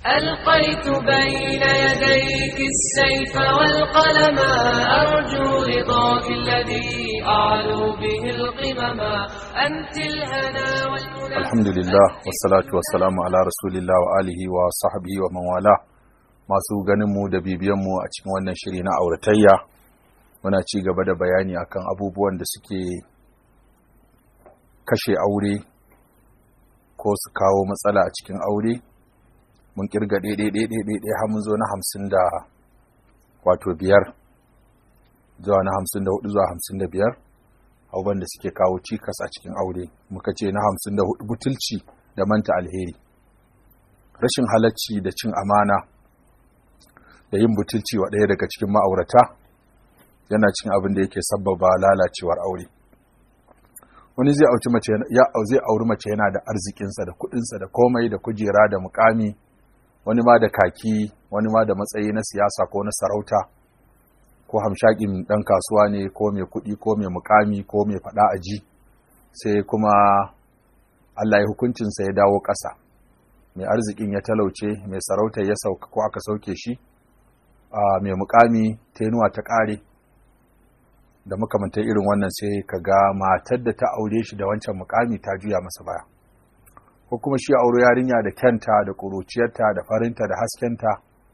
ألقيت بين يديك السيف والقلم أرجو رضاك الذي أعلو به القمم أنت الهنا والمنى الحمد لله والsalatu wassalamu ala rasulillah wa alihi wa sahbihi wa man wala masu ganin mu da bibiyan mu a cikin wannan shiri na auratayya muna ci gaba da bayani akan abubuwan da suke kashe aure ko su kawo matsala a cikin aure mun kirga ɗaiɗaiɗaiɗaiɗai har mun zo na hamsin da wato biyar zuwa na hamsin da hudu zuwa hamsin da biyar abubuwan da suke kawo cikas a cikin aure muka ce na hamsin da hudu butulci da manta alheri rashin halacci da cin amana da yin butulci wa ɗaya daga cikin ma'aurata yana cin abin da yake sabbaba lalacewar aure wani zai auci mace ya zai auri mace yana da arzikinsa da kuɗinsa da komai da kujera da mukami wani ma da kaki wani ma da matsayi na siyasa ko na sarauta ko hamshakin ɗan kasuwa ne ko mai kuɗi ko mai mukami ko mai faɗa a ji sai kuma Allah ya hukuncinsa ya dawo ƙasa mai arzikin ya talauce mai sarauta ya sauka ko aka sauke shi a mai mukami tenuwa ta ƙare da makamantar irin wannan sai ka ga matar da ta aure shi da wancan mukami ta juya masa baya ko kuma shi aure yarinya da kyanta da ƙuruciyarta da farinta da haskenta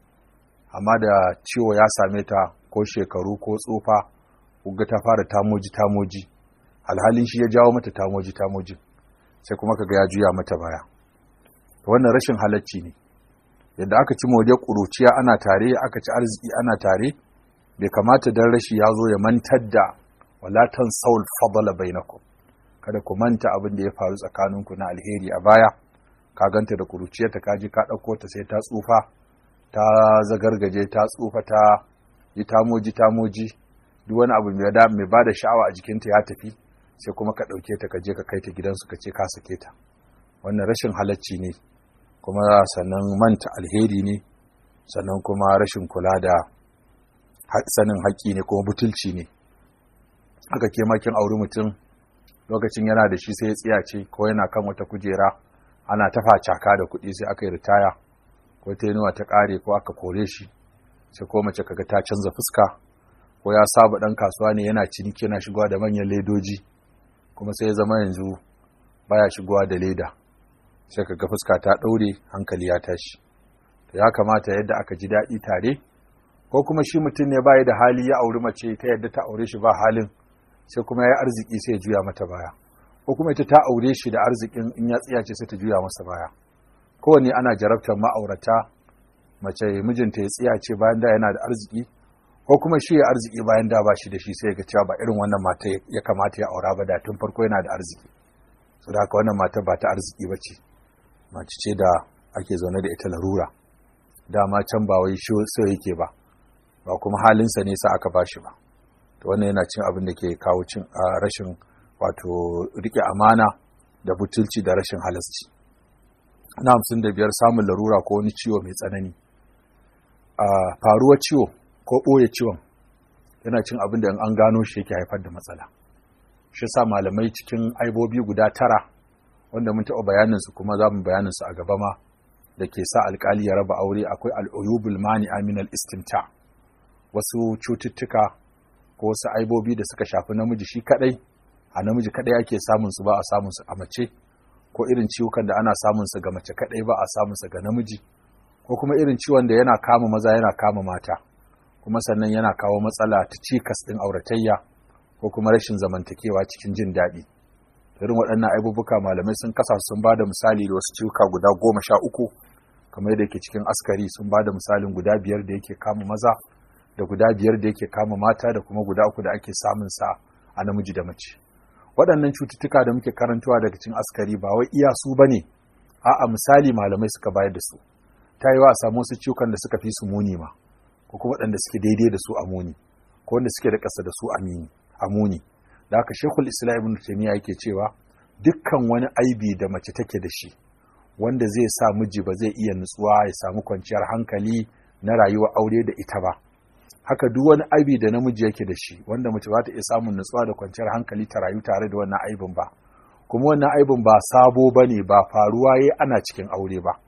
amma da ciwo ya same ta ko shekaru ko tsufa kuga ta fara tamoji tamoji alhalin shi ya jawo mata tamoji tamoji sai kuma kaga ya juya mata baya wannan rashin halacci ne yadda aka ci moriyar ƙuruciya ana tare aka ci arziki ana tare bai kamata dan rashi ya zo ya mantar da walatan saul fadala bainakum kada ku manta abin da ya faru tsakaninku na alheri a baya ka ganta da ƙuruciyarta ka ji ka ɗauko ta sai ta tsufa ta zagargaje ta tsufa ta yi tamoji tamoji duk wani abu mai da mai bada sha'awa a jikinta ya tafi sai kuma ka ɗauke ta ka je ka kai ta gidansu ka ce ka sake ta wannan rashin halacci ne kuma sannan manta alheri ne sannan kuma rashin kula da sanin haƙƙi ne kuma butulci ne haka ke makin auri mutum lokacin yana da shi sai ya tsiyace ko yana kan wata kujera ana tafa caka da kuɗi sai aka yi ritaya ko ta ta ƙare ko aka kore shi sai ko mace kaga ta canza fuska ko ya saba dan kasuwa ne yana ciniki yana shigowa da manyan ledoji kuma sai ya zama yanzu baya shigowa da leda sai kaga fuska ta daure hankali ya tashi to ya kamata yadda aka ji daɗi tare ko kuma shi mutum ne bai da hali ya auri mace ta yadda ta aure shi ba halin sai kuma ya arziki sai ya juya mata baya ko kuma ita ta aure shi da arzikin in ya tsiyace sai ta juya masa baya kowanne ana jarabtar ma'aurata mace mijinta ya tsiya ce bayan da yana da arziki ko kuma shi ya arziki bayan da ba shi da shi sai ga cewa ba irin wannan mata ya kamata ya aura ba da tun farko yana da arziki so da haka wannan mata ba ta arziki ba ce mace ce da ake zaune da ita larura dama can ba wai shi so yake ba ba kuma halinsa ne sa aka bashi ba to wannan yana cin abin da ke kawo cin rashin wato rike amana da butulci da rashin halasci na hamsin da biyar samun larura ko wani ciwo mai tsanani a faruwar ciwo ko ɓoye ciwon yana cin abin da an gano shi yake haifar da matsala shi sa malamai cikin aibobi guda tara wanda mun taɓa bayaninsu kuma za mu bayaninsu a gaba ma da ke sa alkali ya raba aure akwai al'uyubul mani aminal istimta wasu cututtuka ko wasu aibobi da suka shafi namiji shi kadai a namiji kadai ake samun su ba a samun su a mace ko irin ciwukan da ana samun su ga mace kadai ba a samun su ga namiji ko kuma irin ciwon da yana kama maza yana kama mata kuma sannan yana kawo matsala ta cikas ɗin auratayya ko kuma rashin zamantakewa cikin jin daɗi irin waɗannan aibubuka malamai sun kasa sun ba da misali da wasu ciwuka guda goma sha uku kamar yadda yake cikin askari sun ba da misalin guda biyar da yake kama maza da guda biyar da yake kama mata da kuma guda uku da ake samun sa a namiji da mace waɗannan cututtuka da muke karantawa daga cikin askari ba wai iya su bane a'a misali malamai suka bayar da su ta yi wa a samu wasu ciwukan da suka fi su muni ma ko kuma waɗanda suke daidai da su a muni ko wanda suke da ƙasa da su a muni da haka shekul islam ibn taymiya yake cewa dukkan wani aibi da mace take da shi wanda zai sa miji ba zai iya nutsuwa ya samu kwanciyar hankali na rayuwar aure da ita ba haka duk wani aibi da namiji yake da shi wanda mace ba ta iya samun nutsuwa da kwanciyar hankali ta rayu tare da wannan aibin ba kuma wannan aibin ba sabo ba ne ba faruwa ya ana cikin aure ba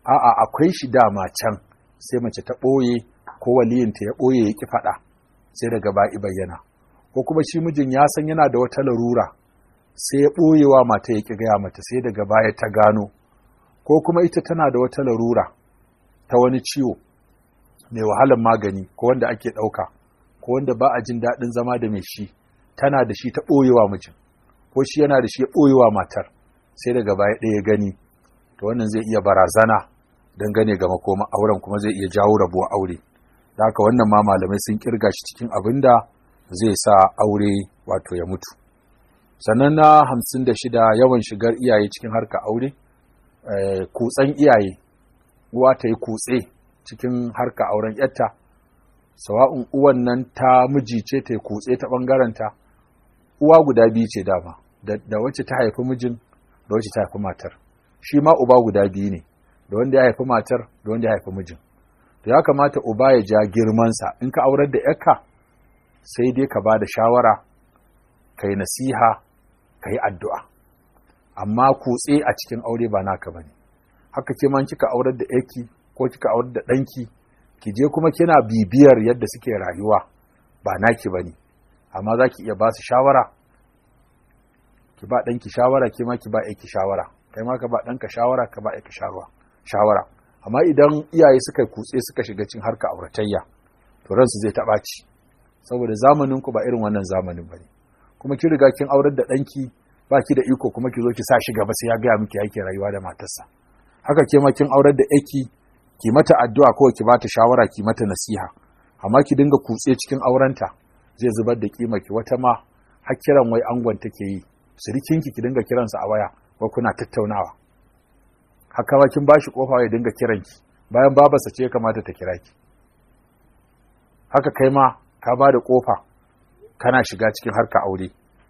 a'a akwai shi dama can sai mace ta ɓoye ko waliyinta ya ɓoye ya ƙi faɗa sai daga ba'i bayyana ko kuma shi mijin ya san yana da wata larura sai ya ɓoyewa mata ya ƙi gaya mata sai daga baya ta gano ko kuma ita tana da wata larura ta wani ciwo mai wahalar magani ko wanda ake ɗauka ko wanda ba a jin daɗin zama da mai shi tana da shi ta ɓoyewa mijin ko shi yana da shi ya ɓoyewa matar sai daga baya ɗaya gani to wannan zai iya barazana dangane ga makoma auren kuma zai iya jawo rabuwa aure da haka wannan ma malamai sun kirga shi cikin abin da zai sa aure wato ya mutu sannan na hamsin da shida yawan shigar iyaye cikin harka aure kutsen iyaye uwa ta yi kutse cikin harka auren yatta sawa'un uwan nan ta miji ce ta yi kutse ta ɓangaranta uwa guda biyu ce dama da wacce ta haifi mijin da wacce ta haifi matar shi ma uba guda biyu ne da wanda ya haifi matar da wanda ya haifi mijin to ya kamata uba ya ja girmansa in ka aurar da yarka sai dai ka ba da shawara ka yi nasiha ka yi addu'a amma kutse a cikin aure ba naka ba ne haka ke man kika aurar da yarki ko kika aurar da ɗanki ki je kuma kina bibiyar yadda suke rayuwa ba naki ba ne amma za ki iya ba su shawara ki ba ɗanki shawara ke ma ki ba yarki shawara kai ma ka ba ɗanka shawara ka ba yarki shawara amma idan iyaye suka kutse suka shiga cin harka auratayya to ransu zai taɓa ci saboda zamanin ku ba irin wannan zamanin bane kuma ki riga kin aurar da ɗanki ba ki da iko kuma ki zo ki sa shi gaba sai ya gaya miki yake rayuwa da matarsa haka ke ma kin aurar da yaki ki mata addu'a ko ki bata shawara ki mata nasiha amma ki dinga kutse cikin aurenta zai zubar da kima ki wata ma har kiran wai angon take yi sirikinki ki dinga kiransa a waya ko kuna tattaunawa haka ma kin bashi kofa ya dinga kiranki bayan babarsa ce ya kamata ta kira ki haka kai ma ka ba da kofa kana shiga cikin harka aure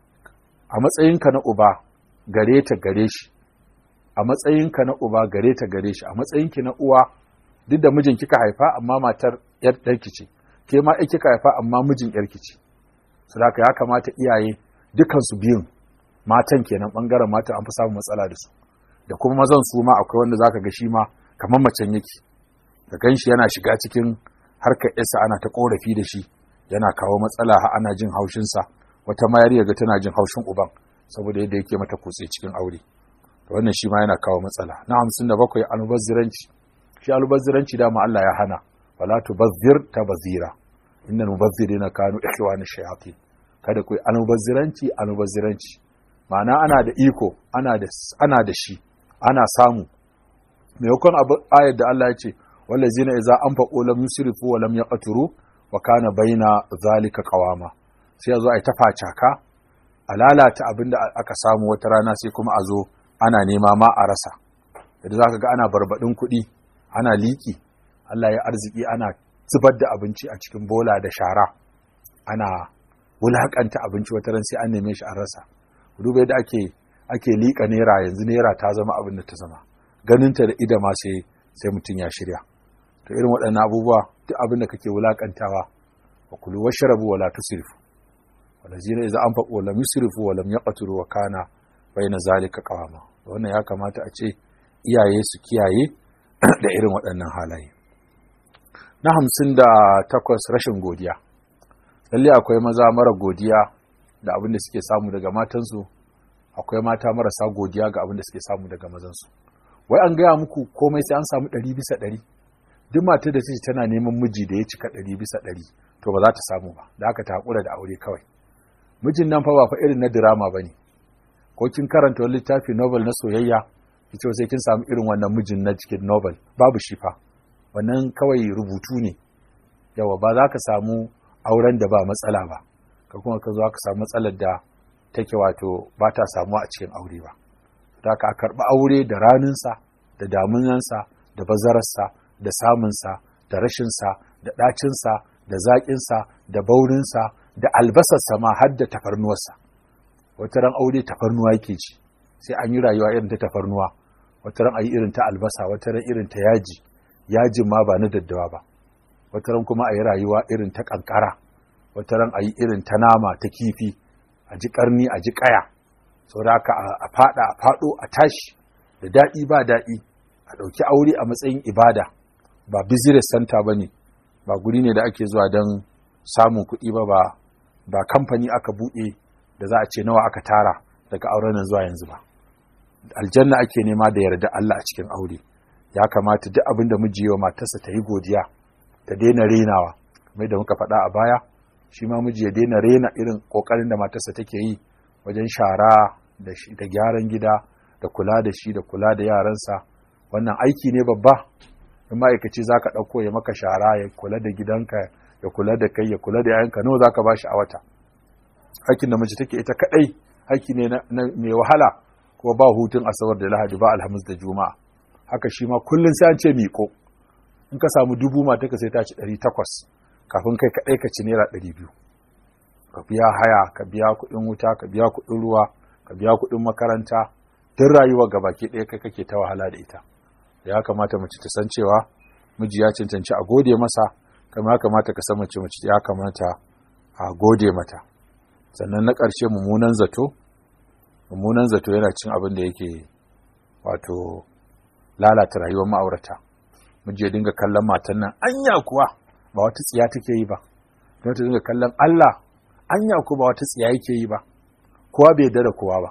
a matsayinka na uba gare ta gare shi a matsayinka na uba gare ta gare shi a matsayinki na uwa duk da mijin kika haifa amma matar yar ɗarki ce ke ma kika haifa amma mijin yarki ce saboda ya kamata iyaye dukansu biyun matan kenan bangaren mata an fi samun matsala da su da kuma mazan su ma akwai wanda zaka ga shi ma kamar macen yake da ganshi yana shiga cikin harkar yasa ana ta korafi da shi yana kawo matsala ha ana jin haushin sa wata ma yariya ga tana jin haushin uban saboda yadda yake mata kutse cikin aure to wannan shi ma yana kawo matsala na 57 almubazziranci shi almubazziranci dama Allah ya hana wala tubazzir tabazira innal mubazzirina kanu ikhwana shayatin kada ku almubazziranci almubazziranci ma'ana ana da iko ana da ana da shi ana samu maimakon ayar da Allah ya ce wallazina idza anfaqu lam yusrifu wa lam yaqturu wa kana baina zalika qawama sai yazo ai tafacaka a lalata abinda aka samu wata rana sai kuma a zo ana nema ma a rasa yadda zaka ga ana barbadin kuɗi ana liki Allah ya arziki ana zubar da abinci a cikin bola da shara ana wulakanta abinci wata ran sai an neme shi an rasa duba yadda ake ake liƙa naira yanzu naira ta zama abin da ta zama ganinta da ida ma sai sai mutum ya shirya to irin waɗannan abubuwa duk abin da kake wulakantawa wa kulu washrabu wala tusrifu walazina idza anfaqu wa lam yusrifu wa lam yaqturu wa kana baina zalika qawama wannan ya kamata a ce iyaye su kiyaye da irin waɗannan halaye na hamsin da takwas rashin godiya lalle akwai maza mara godiya da abin da suke samu daga matansu akwai mata marasa godiya ga abin da suke samu daga mazansu wai an gaya muku komai sai an samu ɗari bisa ɗari duk matar da take tana neman miji da ya cika ɗari bisa ɗari to ba za ta samu ba da aka ta haƙura da aure kawai mijin nan fa ba fa irin na dirama ba ne ko kin karanta wani littafi novel na soyayya ki ce sai kin samu irin wannan mijin na cikin novel babu shi fa wannan kawai rubutu ne yawa ba za ka samu auren da ba matsala ba ka kuma ka zo ka samu matsalar da take wato ba ta samuwa a cikin aure ba da ka karɓi aure da raninsa da damunansa da bazararsa da samunsa da rashinsa da ɗacinsa da zaƙinsa da baurinsa da albasarsa ma har da tafarnuwarsa wata ran aure tafarnuwa yake ci sai an yi rayuwa irin ta tafarnuwa wata ran a yi irin ta albasa wata ran irin ta yaji yajin ma ba na daddawa ba wata ran kuma a yi rayuwa irin ta kankara wata ran a yi irin ta nama ta kifi a ji karni a ji kaya saboda haka a fada a fado a tashi da daɗi ba daɗi a ɗauki aure a matsayin ibada ba business center ba ne ba guri ne da ake zuwa don samun kuɗi ba ba ba kamfani aka buɗe da za a ce nawa aka tara daga auren nan zuwa yanzu ba aljanna ake nema da yarda Allah a cikin aure ya kamata duk abin da miji yi wa matarsa ta yi godiya ta daina renawa kamar da muka faɗa a baya shi ma miji ya daina rena irin ƙoƙarin da matarsa take yi wajen shara da, da gyaran gida da kula da shi da kula da yaransa wannan aiki ne babba in ma'aikaci za ka ɗauko ya maka shara ya kula da gidanka ya kula da kai ya kula da yayanka nawa za ka ba shi a wata aikin da mace take ita kaɗai aiki ne mai wahala kuma ba hutun asabar da lahadi ba alhamis da juma'a haka shi ma kullum sai an ce miƙo in ka samu dubu mata ka sai ta ci ɗari takwas kafin kai kaɗai ka ci naira ɗari biyu ka biya haya ka biya kuɗin wuta ka biya kuɗin ruwa ka biya kuɗin makaranta duk rayuwa ga baki ɗaya kai kake ta wahala da ita ya kamata mace ta san cewa miji ya cancanci a gode masa kamar ya kamata ka san mace mace ya kamata a gode mata sannan na ƙarshe mummunan zato mummunan zato yana cin abin da yake wato lalata rayuwar ma'aurata miji ya dinga kallon matan nan anya kuwa ba wata tsiya take yi ba don ta dinga kallon Allah anya kuwa ba wata tsiya yake yi ba kowa bai yarda da kowa ba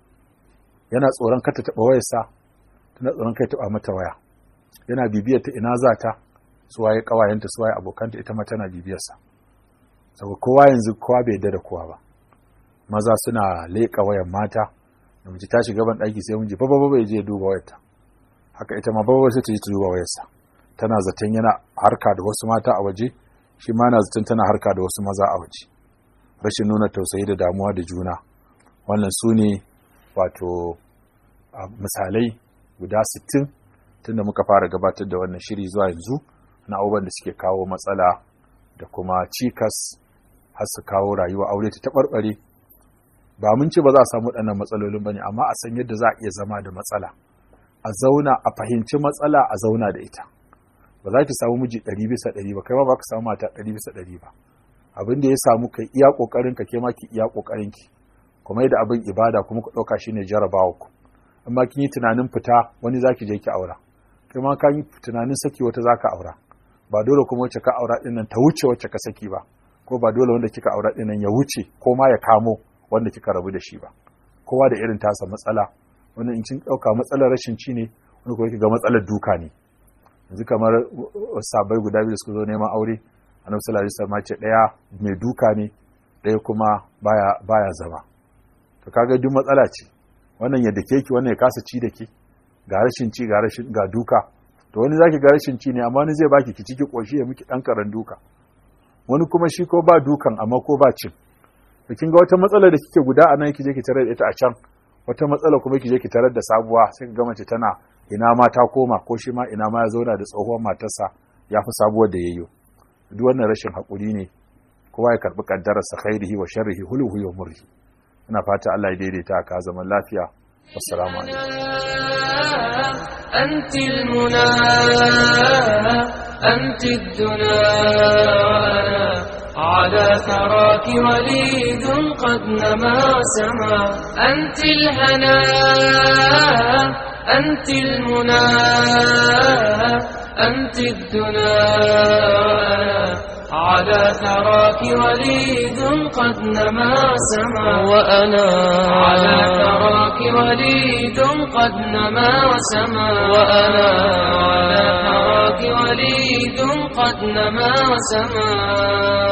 yana tsoron kata taɓa wayarsa tana tsoron kai taɓa mata waya yana bibiyar ta ina za ta suwaye ƙawayenta suwaye abokanta ita ma tana bibiyarsa saboda kowa yanzu kowa bai yarda da kowa ba maza suna leƙa wayan mata da mace ta shiga ban ɗaki sai miji baba baba ya je duba wayarta haka ita ma baba sai ta je ta duba wayarsa tana zaton yana harka da wasu mata a waje shi ma na zaton tana harka da wasu maza a waje rashin nuna tausayi da damuwa da juna wannan su ne wato misalai guda sittin tunda muka fara gabatar da wannan shiri zuwa yanzu na abubuwan da suke kawo matsala da kuma cikas har su kawo rayuwa aure ta taɓarɓare ba mun ce ba za a samu waɗannan matsalolin ba ne amma a san yadda za a iya zama da matsala a zauna a fahimci matsala a zauna da ita ba za ki samu miji ɗari bisa ɗari ba kai ma ba ka samu mata ɗari bisa ɗari ba abin da ya samu kai iya ƙoƙarin ka ke ma ki iya ƙoƙarin ki kuma yadda abin ibada kuma ku ɗauka shine jarabawa ku amma kin yi tunanin fita wani zaki je ki aura kai ma ka yi tunanin saki wata zaka aura ba dole kuma wacce ka aura din nan ta wuce wacce ka saki ba ko ba dole wanda kika aura din nan ya wuce ko ma ya kamo wanda kika rabu da shi ba kowa da irin tasa matsala wani in kin dauka matsalar rashin ci ne wani kuma ga matsalar duka ne yanzu kamar sabai guda biyu da suka zo neman aure annabi sallallahu alaihi wasallam ce daya mai duka ne daya kuma baya baya zama to kaga duk matsala ce wannan ya dake ki wannan ya kasa ci da ki ga rashin ci ga rashin ga duka to wani zaki ga rashin ci ne amma wani zai baki ki ciki koshi ya miki dan karan duka wani kuma shi ko ba dukan amma ko ba cin to kin ga wata matsala da kike guda anan kije ki tarar da ita a can wata matsala kuma kije ki tarar da sabuwa sai ga mace tana ina ma ta koma ko shi ma ina ma ya zauna da tsohuwar matarsa ya fi sabuwar da yayyo duk wannan rashin hakuri ne kowa ya karbi kaddararsa khairihi wa sharrihi huluhu wa murhi ina fata Allah ya daidaita ka zaman lafiya wassalamu أنت المنى أنت الدنا على ثراك وليد قد نما سما أنت الهنا أنت المنى أنت الدنا على ثراك وليد قد نما سما وأنا على ثراك وليد قد نما سما وأنا على ثراك وليد قد نما سما